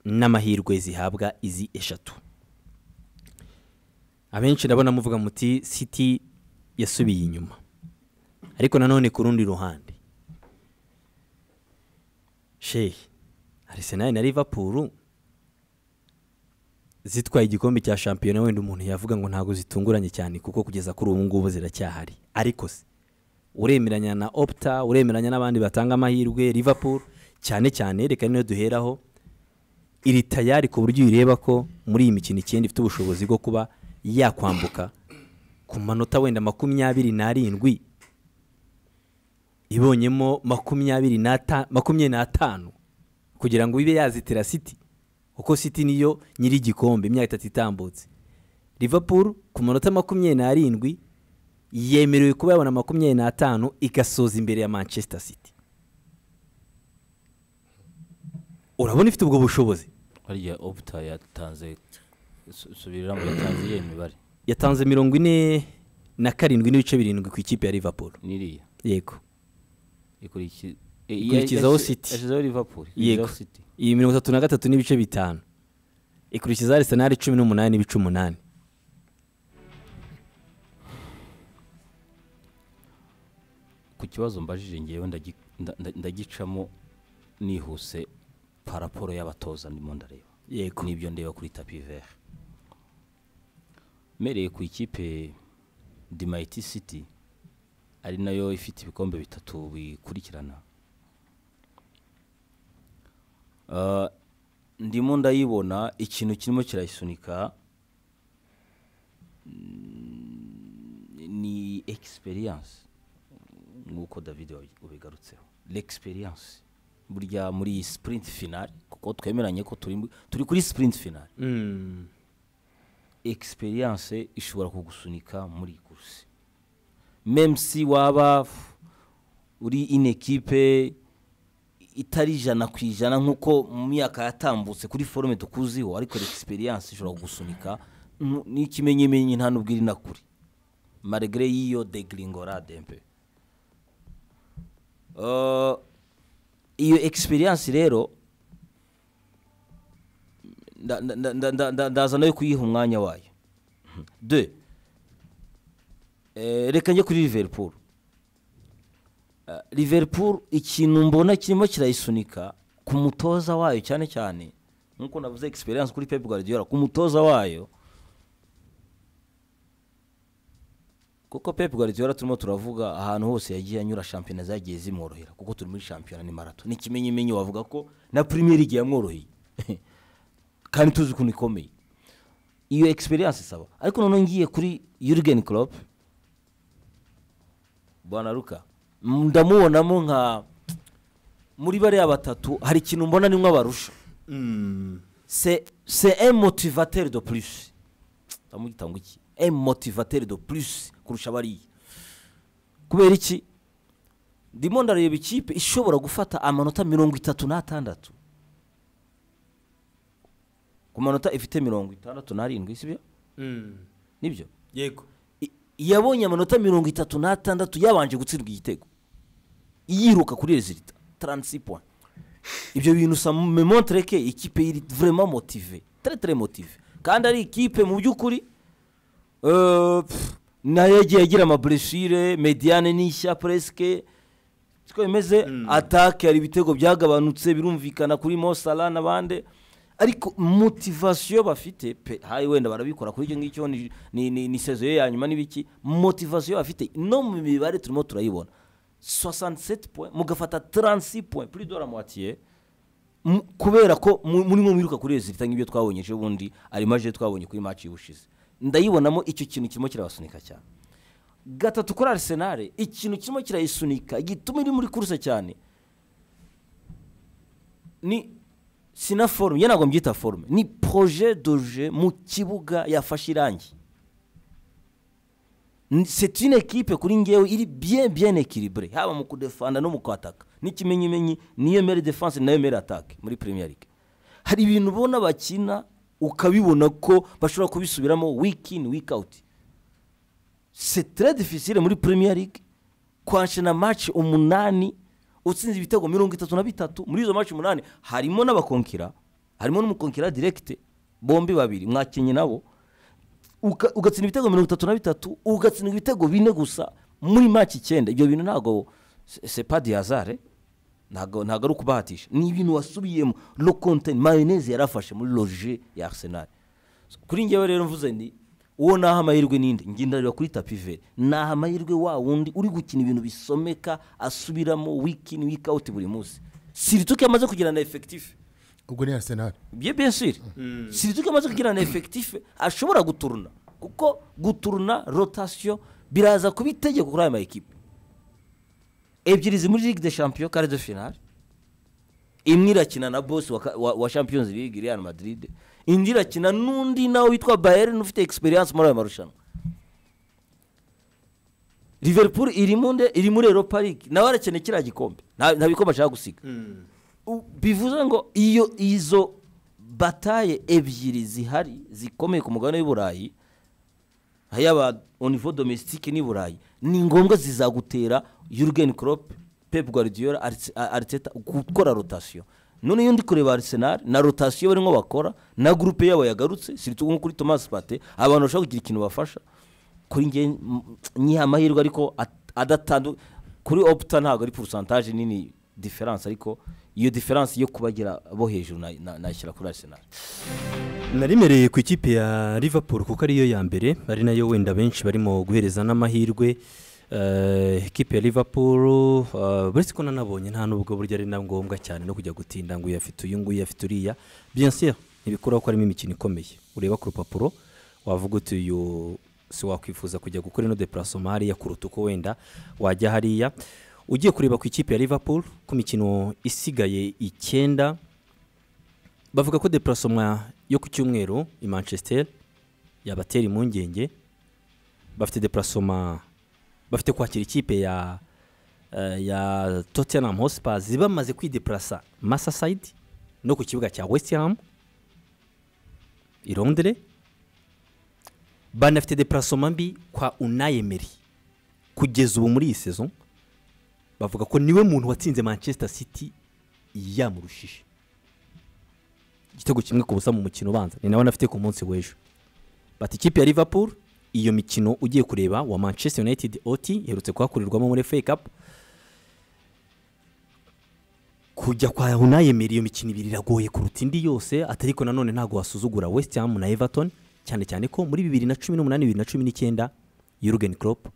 n'amahirwe zihabwa izi eshatu abenshi ndabona muvuga muti siti yasubiye inyuma ariko nanone ku rundi ruhande shehi arisenali na Liverpool zitwaye igikombe cya shampiyona wenda umuntu yavuga ngo ntabwo zitunguranye cyane kuko kugeza kuri ubu ngubu ziracyahari ariko se uremeranya na opta uremeranya n'abandi batanga amahirwe Liverpool cyane cyane reka niyo duheraho iri tayari ku buryo uyireba ko muri iyi mikino icyenda ifite ubushobozi bwo kuba yakwambuka ku manota wenda makumyabiri n'arindwi ibonyemo makumyabiri n'atanu kugira ngo ibe yazitira siti kuko siti niyo nyiri igikombe imyaka itatu itambutse Liverpool ku manota makumyabiri n'arindwi yemerewe kuba yabona makumyabiri n'atanu igasoza imbere ya manchester city urabona ifite ubwo bushobozi hariya oputa yatanze subiramo yatanze iyo mibare yatanze mirongo ine na karindwi n'ibice birindwi ku ikipe ya Liverpool n'iriya yego ikurikiza Ikurikizaho City. yashyizeho Liverpool yego ikurikizaho City iyi mirongo itatu na gatatu n'ibice bitanu ikurikiza arisenali cumi n'umunani n'ibice umunani ku kibazo mbajije ngewe ndagi- nda- nda- ndagicamo nihuse paraporo y'abatoza ndimo ndareba yego nibyo ndeba kuri tapi vere mpereye ku ikipe dimayiti siti ari nayo ifite ibikombe bitatu bikurikirana Ah, ndimo ndayibona ikintu kirimo kirayisunika mm, ni egisperiyanse nk'uko david wabi- ubigarutseho l'experience burya muri iyi sprint finale kuko twemeranye ko turi mu- turi kuri sprint finale Mm, experience ishobora kugusunika muri iyi kursi même si waba f- uri une equipe itari ijana ku ijana nk'uko mu myaka yatambutse kuri forume tukuziho ariko l'experience ishobora kugusunika Ntu- n'ikimenyimenyi nta n'ubwo iri na kure malgré y'iyo degringorade mpe Uh, iyo experience rero nda- nda- nda- nda- nda- ndaza nayo kuyiha umwanya wayo de Eh, reka njye kuri liverpool Eh, liverpool ikintu mbona kirimo kirayisunika ku mutoza wayo cyane cyane nk'uko navuze experience kuri pep guardiola ku mutoza wayo kuko pep guardiola turimo turavuga ahantu hose yagiye anyura shampiyona zagiye zimworohera kuko turi muri shampiyona ni marato n'ikimenyimenyi wavuga ko na premier league yamworoheye kandi tuzi ukuntu ikomeye iyo experience isaba ariko noneho ngiye kuri Jurgen Klopp bwana Luka m- ndamubonamo nka muri bariya batatu hari ikintu mbona nimwe abarusha c'est c'est un motivateur de plus ndamugita ngo iki un motivateur de plus kurusha bariya kubera iki ndimo ndareba ikipe ishobora gufata amanota mirongo itatu n'atandatu ku manota ifite mirongo itandatu n'arindwi si byo mm, nibyo yego I- yabonye amanota mirongo itatu n'atandatu yabanje gutsindwa igitego yiruka kuri rezilita taransi puwa ibyo bintu sa memontere ke ikipe iri vurema motive tere tere motive kandi ari ikipe mu by'ukuri eh, pff, nayo yagiye agira amaburesire mediyane n'ishya puresike siko bimeze atake hari ibitego byagabanutse birumvikana kuri mosara n'abandi ariko motivasiyo bafite pe hayi wenda barabikora kuri icyo ngicyo ni- ni- ni ni sezo ye ya nyuma n'ibiki motivasiyo bafite no mu mibare turimo turayibona 67 point mugafata 36 point plus de la moitié mu- kubera ko mu- muri mwe mwiruka kuri rezilita nk'ibyo twabonye ejo bundi arimo aje twabonye kuri maci y'ubushize ndayibonamo icyo kintu kirimo kirabasunika cyane gatatu kuri arisenali ikintu kirimo kirayisunika gituma iri muri kuruse cyane ni sina forume ye ntabwo mbyita forume ni poroje doje mu kibuga yafashe irangi Ni- c'est une equipe kuri ngewe iri bien bien équilibré haba mu kudefanda no mu kwataka n'ikimenyimenyi niyo mere defense nayo mere attaque muri premier league hari ibintu ubona bakina ukabibona ko bashobora kubisubiramo week in week out c'est très difficile muri premier league kwanshana match umunani utsinze ibitego mirongo itatu na bitatu muri izo match umunani harimo n'abakonkira harimo n'umukonkera direkite bombi babiri mwakinnyi nabo uka- ugatsinda ibitego mirongo itatu na bitatu ugatsindwa ibitego bine gusa muri maki icyenda ibyo bintu ntabwo sepadi yazare ntabwo ntabwo ari ukubahatisha ni ibintu wasubiyemo lo konteni mayoneze yarafashe muri loje ya arsenal So, kuri ngewe rero mvuze ni uwo naha amahirwe n'indi ngendanira kuri tapi veri naha amahirwe wa wundi uri gukina ibintu bisomeka asubiramo wiki ni wiki awuti buri munsi sirituke amaze kugira na efekitife ubwo ni arsenal bye bien sûr sirituke amaze kugira na efekitife ashobora guturuna kuko guturuna rotasiyo biraza kuba itegeko kuri aya mayikipe ebyiri ziri muri ligue de champion kare de finale imwe irakina na bosi wa, ka- wa, wa champions league real madrid indi irakina n'undi nawe witwa bayern ufite experience muri ayo marushanwa liverpool iri munde iri muri europa league nawe arakeneye kiriya gikombe nta nta bikombe ashaka gusiga U- bivuze ngo iyo izo bataye ebyiri zihari zikomeye ku mugabane w'iburayi yaba onivo domesitike n'i burayi ni ngombwa zizagutera yurgen Klopp pep guardiola Arse- A- ariteta gukora rotasiyo none iyo ndi kureba arisenali na rotasiyo barimo bakora na gurupe yabo yagarutse sirito nko kuri thomas pate abantu bashobora kugira ikintu bafasha kuri nge nyiha amahirwe ariko at- adatandu kuri oputa ntabwo ari porosantaje nini diferanse ariko iyo diferanse yo kubagira bo hejuru na- na- nashyira kuri arisenali narimereye ku ikipe ya liverpool kuko ariyo ya mbere ari nayo wenda benshi barimo guhereza n'amahirwe Eh, ikipe ya liverpool eh, uretse ko nanabonye nta nubwo buryo ari na ngombwa cyane no kujya gutinda ngo uyu afite uyu nguyu afite uriya bien sûr ntibikuraho ko harimo imikino ikomeye ureba ku rupapuro wavuga uti uyu si wakwifuza kujya gukora ino deparasoma hariya kuruta uko wenda wajya hariya ugiye kureba ku ikipe ya liverpool ku mikino isigaye icyenda bavuga ko deparasoma yo ku cyumweru i manchester yabatera impungenge bafite deparasoma bafite kwakira ikipe ya eh, ya tottenham hotspur bamaze kwideparasa masasayidi no ku kibuga cya west ham i londres banafite deparasoma mbi kwa unayemeri kugeza ubu muri iyi sezo bavuga ko niwe muntu watsinze manchester city yamurushije igitego kimwe ku busa mu mukino ubanza ni nawe anafite ku munsi w'ejo bati ikipe ya liverpool iyo mikino ugiye kureba wa manchester united oti iherutse kuhakorerwamo muri FA cup kujya kwa unayemera iyo mikino ibiri iragoye kuruta indi yose atari ko nanone ntabwo wasuzugura west ham na everton cyane cyane ko muri bibiri na cumi n'umunani bibiri na cumi n'icyenda yurugen Klopp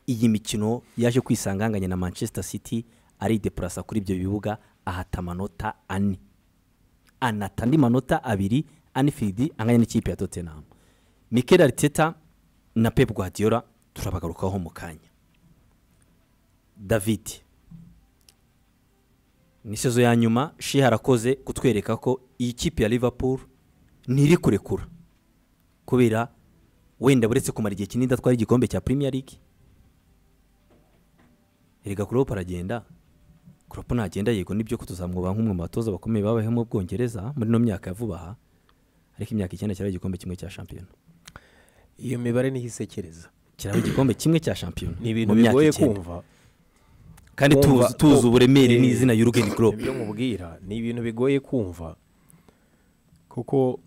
iyi mikino yaje kwisanganganya na manchester city arideparasa kuri ibyo bibuga ahata amanota ane anata andi manota abiri anifiridi anganya n'ikipe ya tottenham mikel ariteta na pep guardiola turabagarukaho mu kanya david ni sezo ya nyuma shiha arakoze kutwereka ko iyi kipe ya liverpool ntiri kurekura kubera wenda buretse kumara igihe kinini idatwara igikombe cya premier league erega kuropa aragenda kuropa ntagenda yego nibyo ko tuzamwubaha nk'umwe mu batoza bakomeye babayeho mu bwongereza muri ino myaka ya vuba aha ariko imyaka icyenda cyari igikombe kimwe cya shampiyona iyo mibare niho isekereza kiraba igikombe kimwe cya shampiyona ni ibintu mu myaka bigoye icyenda. kumva kandi kumva- tuzi tuzi ku- uburemere eh, n'izina y'urugeni kuropa nibyo nkubwira ni ibintu bigoye kumva kuko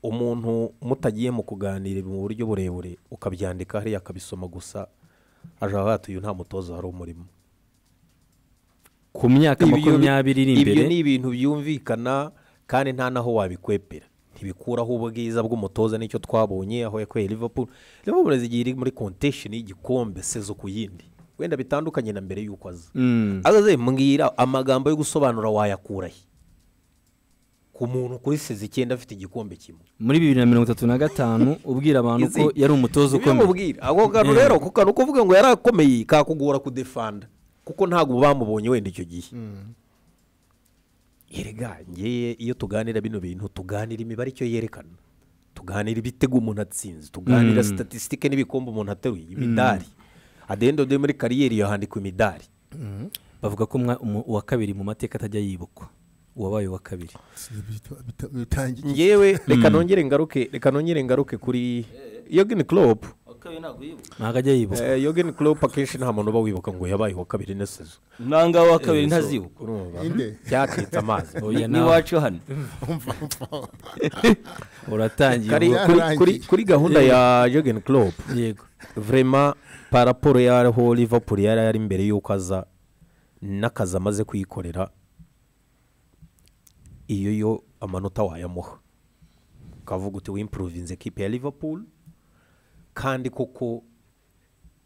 umuntu mutagiye mu kuganira mu buryo burebure ukabyandika hariya akabisoma gusa ajaho hatuye nta mutoza wari umurimo ku myaka makumyabiri iri ibyo imbere ni ibintu byumvikana kandi nta n'aho wabikwepera ntibikuraho ubwiza bw'umutoza nicyo twabonye aho yakoreye liverpool liverpool igihe iri muri kontesheni y'igikombe sezo ku yindi wenda bitandukanye na mbere y'uko aza Mm. azaze mbwira amagambo yo gusobanura wayakurahe ku muntu kuri seza icyenda afite igikombe kimwe muri bibiri na mirongo itatu na gatanu ubwira abantu ko Izi- yari umutoza nibyo ukomeye mubwira ako kantu rero ako kantu kuvuga ngo yari akomeye kakugora kudefanda kuko ntabwo bamubonye wenda icyo gihe Erega ngeye iyo tuganira bino bintu tuganira imibare icyo yerekana tuganira ibitego umuntu atsinze tuganira statisitike n'ibikombe umuntu ateruye imidari adendo de muri kariyeri yahandikwa imidari bavuga ko umwa- umu- uwa kabiri mu mateka atajya yibukwa uwabaye uwa kabiri Bita- bita- bitangiye ngewe reka nongere ngaruke reka nongere ngaruke kuri yogeni Klopp yo ntabwo yibuka ntabwo ajya yibuka Eh, Jurgen Klopp akenshi nta muntu uba wibuka ngo yabaye uwa kabiri na sezo nanga wa kabiri ntazibuka urumva Inde. byacitse amazi Oya, nawe. n'iwacu hano uratangiye Kari- ubu. Kariya kuri- yarangiye. kuri- kuri gahunda ya Jurgen Klopp yego vrema paraporo y'aho Liverpool yari yari mbere y'uko aza n'akazi amaze kuyikorera iyo yo amanota wayamuha ukavuga uti wimpuruvinze ekipe ya Liverpool kandi koko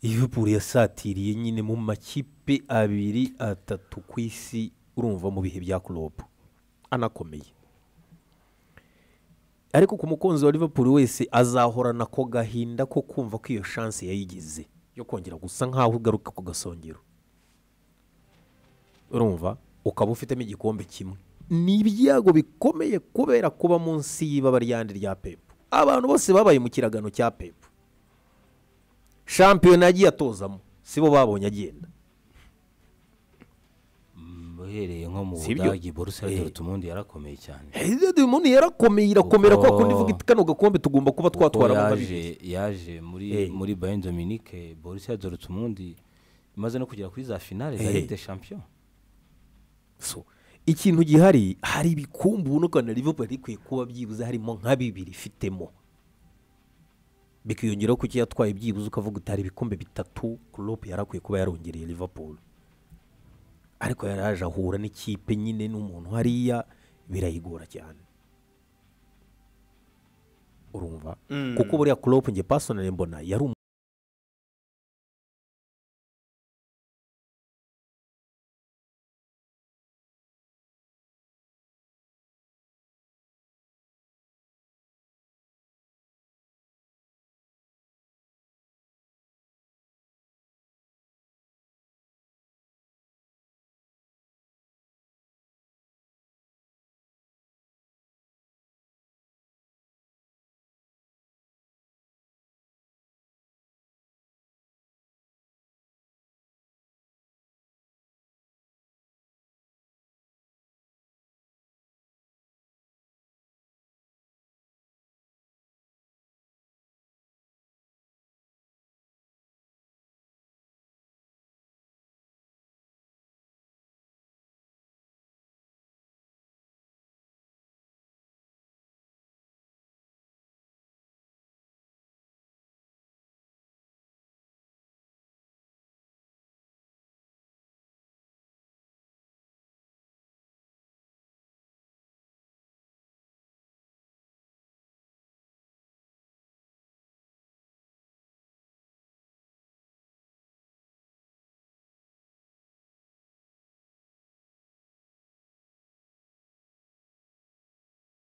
Liverpool yasatiriye nyine mu makipe abiri atatu ku isi urumva mu bihe bya Klopp anakomeye ariko ku mukunzi wa Liverpool wese azahorana ako gahinda ko kumva ko iyo chance yayigize yo kongera gusa nkaho ugaruka ku gasongero urumva ukaba ufitemo igikombe kimwe ni ibyago bikomeye kubera kuba munsi y'ibaba ryandi rya pepu abantu bose babaye mu kiragano cya pepu shampiyona yagiye atozamo sibo babonye agenda uhereye nko mu Sibyo? budage borusa Eh. dorutumundi yarakomeye cyane umuntu yarakomeye irakomera Kuko- kwa kundi ivuga iti kano gakombe tugomba kuba kuko twatwaramo yaje babiri yaje muri Eh. muri bayern dominique borusa dorutumundi imaze no kugera kuri za finale za Eh. ligue de champion So, ikintu gihari hari ibikumbu ubuno Rwanda Liverpool yari ikwiye kuba byibuze harimo nka bibiri ifitemo bikiyongeraho ko icyo yatwaye byibuze ukavuga uti hari ibikombe bitatu Klopp yari akwiye kuba yarongereye Liverpool ariko yari yaje ahura n'ikipe nyine n'umuntu hariya birayigora cyane urumva kuko buriya Klopp nge personally mbona yari umu-